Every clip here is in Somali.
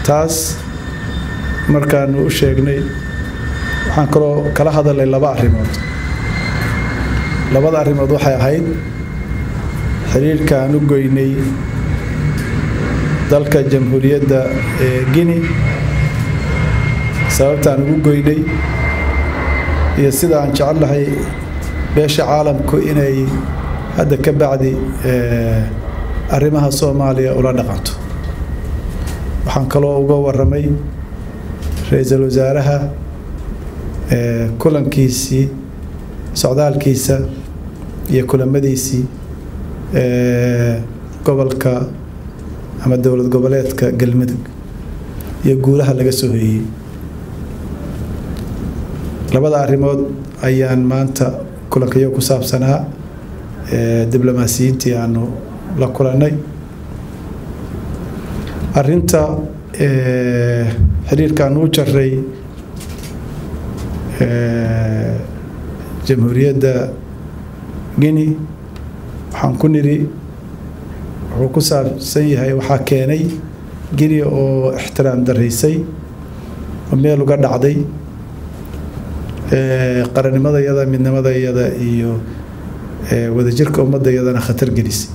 taas markaanu u sheegnay waxaan kaloo kala hadalnay laba arrimood labada arrimood waxay ahayd xiriirka aan u goynay dalka jamhuuriyadda ee guinea sababta aan ugu goynay iyo sida aan jecelnahay beesha caalamku inay hadda ka bacdi arrimaha soomaaliya ula dhaqanto waxaan kaloo uga waramay ra-iisul wasaaraha kulankiisii socdaalkiisa iyo kulamadiisii gobolka ama dowlad goboleedka galmudug iyo guulaha laga soo hoyey labada arrimood ayaan maanta kulankayo ku saabsanaa diblomaasiyiintii aanu la kulannay arinta xiriirkaan u jaray jamhuuriyadda guinea waxaan ku nidhi wuxuu ku saabsan yahay waxaa keenay guinea oo ixtiraam daraysay oo meel uga dhacday qarannimadayada midnimadayada iyo wadajirka ummadayadana khatar gelisay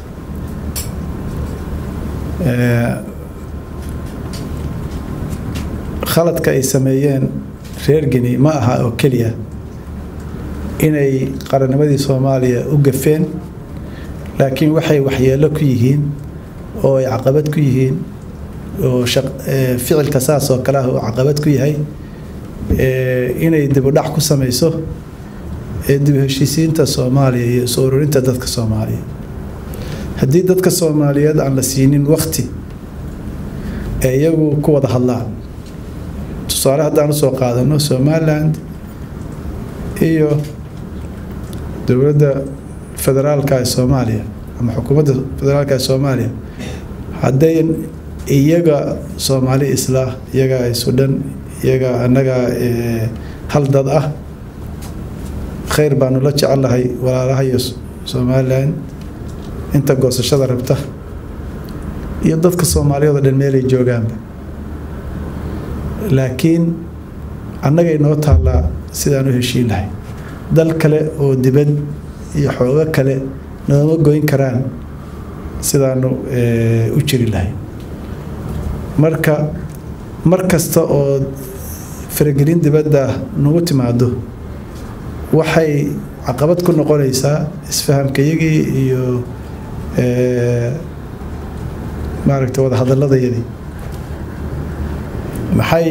khaladka ay sameeyeen reer geni ma aha oo keliya inay qarannimadii soomaaliya u gafeen laakiin waxay waxyeelo ku yihiin oo ay caqabad ku yihiin oo ficilka saas oo kale ah uu caqabad ku yahay inay dibudhac ku samayso dib heshiisiinta soomaaliya iyo isu ururinta dadka soomaaliya haddii dadka soomaaliyeed aan la siinin wakti ee iyagu ku wada hadlaan tusaale haddaan usoo qaadano somaliland iyo dowladda federaalka ee soomaaliya ama xukuumadda federaalka ee soomaaliya hadday iyaga soomaali islaah iyaga isu dhan iyaga annaga hal dad ah khayr baanu la jecelnahay walaalaha iyo somalilan inta goosashada rabta iyo dadka soomaaliyeed oo dhan meelay joogaanba laakiin annaga inoo taallaa sidaan u heshiin lahay dal kale oo dibad iyo xoogo kale nooma goyn karaan sidaanu u jiri lahay marka mar kasta oo faragelin dibadda nagu timaado waxay caqabad ku noqonaysaa isfahamkayagii iyo maaragta wada hadalladayadii maxay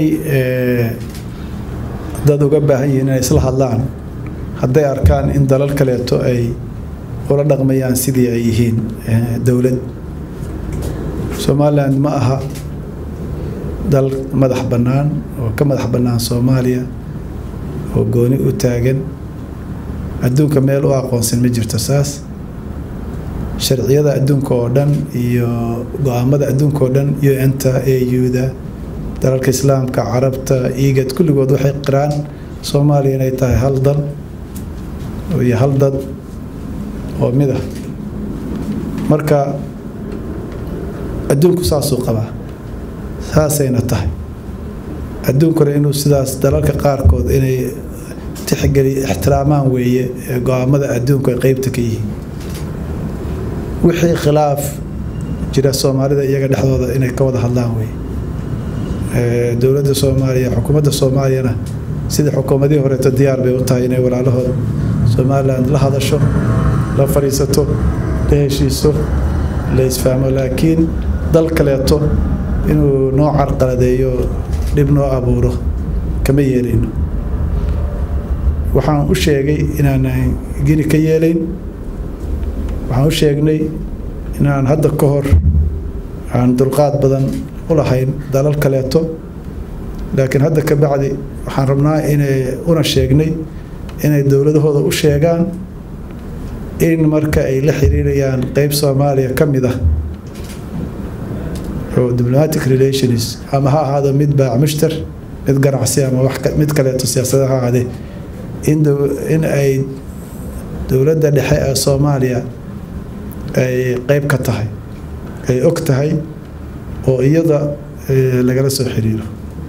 dad uga baahan yihiin inay isla hadlaan hadday arkaan in dalal kaleeto ay ula dhaqmayaan sidii ay yihiin dowlad somaliland ma aha dal madax bannaan oo ka madax bannaan soomaaliya oo gooni u taagan adduunka meel u aqoonsan ma jirto saas sharciyada adduunka oo dhan iyo go-aamada adduunka oo dhan un-ta au-da dalalka islaamka carabta igad kulligood waxay qiraan soomaaliya inay tahay hal dal iyo hal dad oo mid ah marka adduunku saasuu qabaa saasayna tahay adduunkuna inuu sidaas dalalka qaarkood inay tixgeli ixtiraamaan weeye go-aamada adduunku ay qeybta ka yihiin wixii khilaaf jira soomaalida iyaga dhexdooda inay ka wada hadlaan weye dowladda soomaaliya xukuumadda soomaaliyana sidii xukuumadihii horeeto diyaar bay u tahay inay walaalahooda somaliland la hadasho la fadhiisato la heshiiso la isfahmo laakiin dal kaleeto inuu noo carqaladeeyo dhib noo abuuro kama yeelayno waxaan u sheegay inaanan gini ka yeelayn waxaan u sheegnay inaan hadda ka hor aan dulqaad badan u lahayn dalal kaleeto laakiin hadda ka bacdi waxaan rabnaa inay una sheegnay inay dowladahooda u sheegaan in marka ay la xiriirayaan qeyb soomaaliya ka mid ah oo diplomatic relations ama ha ahaado mid baac mushtar mid ganacsi ama mid kaleeto siyaasada ha ahaadee in ay dowladda dhexe ee soomaaliya ay qeyb ka tahay ay og tahay oo iyada lagala soo xiriiro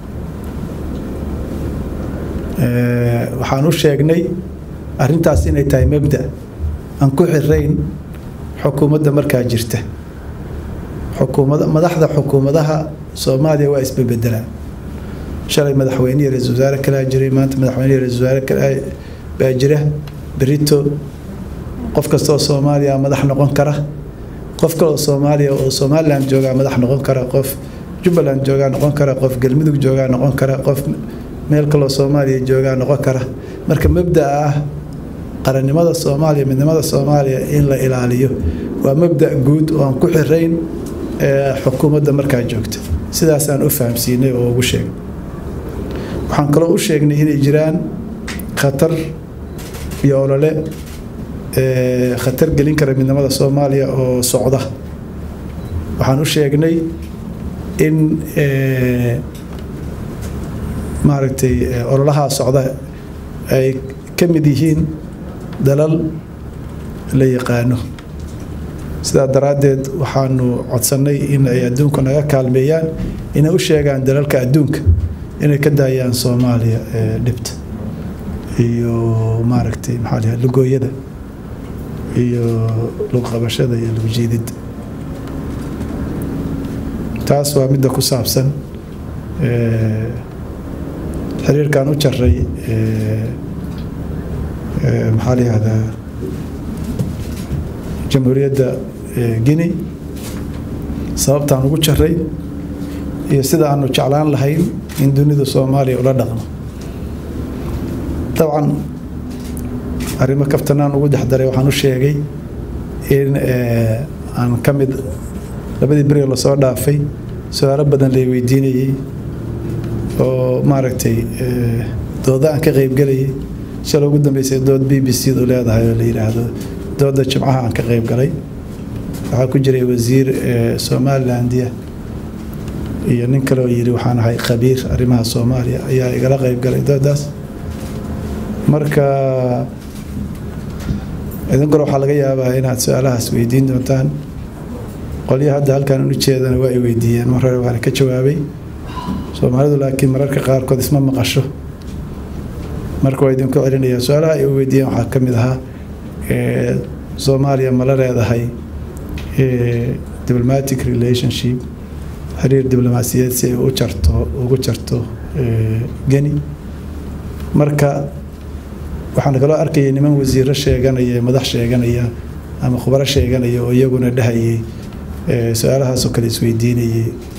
waxaan u sheegnay arrintaas inay tahay mabda aan ku xirayn xukuumadda markaa jirta xukuumad madaxda xukuumadaha soomaaliya waa isbebedelaan shalay madaxweynihii ra-isul wasaare kalaa jiray maanta madaxweynihii ra-isul wasaare kalaa baa jira berito qof kastaoo soomaaliya madax noqon kara qof kaloo soomaaliya oo somalilan joogaa madax noqon kara qof jubbaland joogaa noqon kara qof galmudug joogaa noqon kara qof meel kaloo soomaaliya joogaa noqon kara marka mabdaa ah qarannimada soomaaliya midnimada soomaaliya in la ilaaliyo waa mabda guud oo aan ku xirayn xukuumadda markaa joogta sidaasaan u fahamsiinay oo ugu sheegnay waxaan kaloo u sheegnay inay jiraan khatar iyo olole khatar gelin kara midnimada soomaaliya oo socda waxaan u sheegnay in maaragtay ololahaa socda ay ka mid yihiin dalal la yaqaano sidaa daraaddeed waxaanu codsannay in ay adduunku naga kaalmeeyaan inay u sheegaan dalalka adduunka inay ka daayaan soomaaliya dhibta iyo maaragtay maxaa lahaa lugooyada iyo lugqabashada iyo lugjiididda taas waa midda ku saabsan xiriirkaan u jaray maxaa la yihahdaa jamhuuriyadda guinea sababtaan ugu jaray iyo sida aanu jeclaan lahayn in dunida soomaaliya ula dhaqmo dabcan arrimo kaftanaan ugu dexdaray waxaan u sheegay in aan ka mid labadii beriga lasoo dhaafay su-aalo badan lay weydiinayey oo maaragtay dooda aan ka qeybgelayay shalay ugu dambeysay dood b b c du leedahay oo la yidhaahdo dooda jimcaha aan ka qeyb galay waxaa ku jiray wasiir somalilandia iyo nin kale oo yidhi waxaan ahay khabiir arrimaha soomaaliya ayaa igala qeyb galay doodaas marka idinkuna waxaa laga yaabaa inaad su-aalahaas weydiin doontaan qolyo hadda halkan u jeedana waa ay weydiiyeen mar hore waana ka jawaabay soomaalidu laakiin mararka qaarkood isma maqasho marka waa idinku celinayaa su-aalaha ay weydiiyeen waxaa ka mid ahaa soomaaliya mala leedahay diplomatic relationship xiriir diblomaasiyeed si ay u jarto ugu jarto geni marka waxaan kaloo arkayay niman wasiiro sheeganaya madax sheeganaya ama khubaro sheeganaya oo iyaguna dhahayay su-aalahaasoo kale isweydiinayay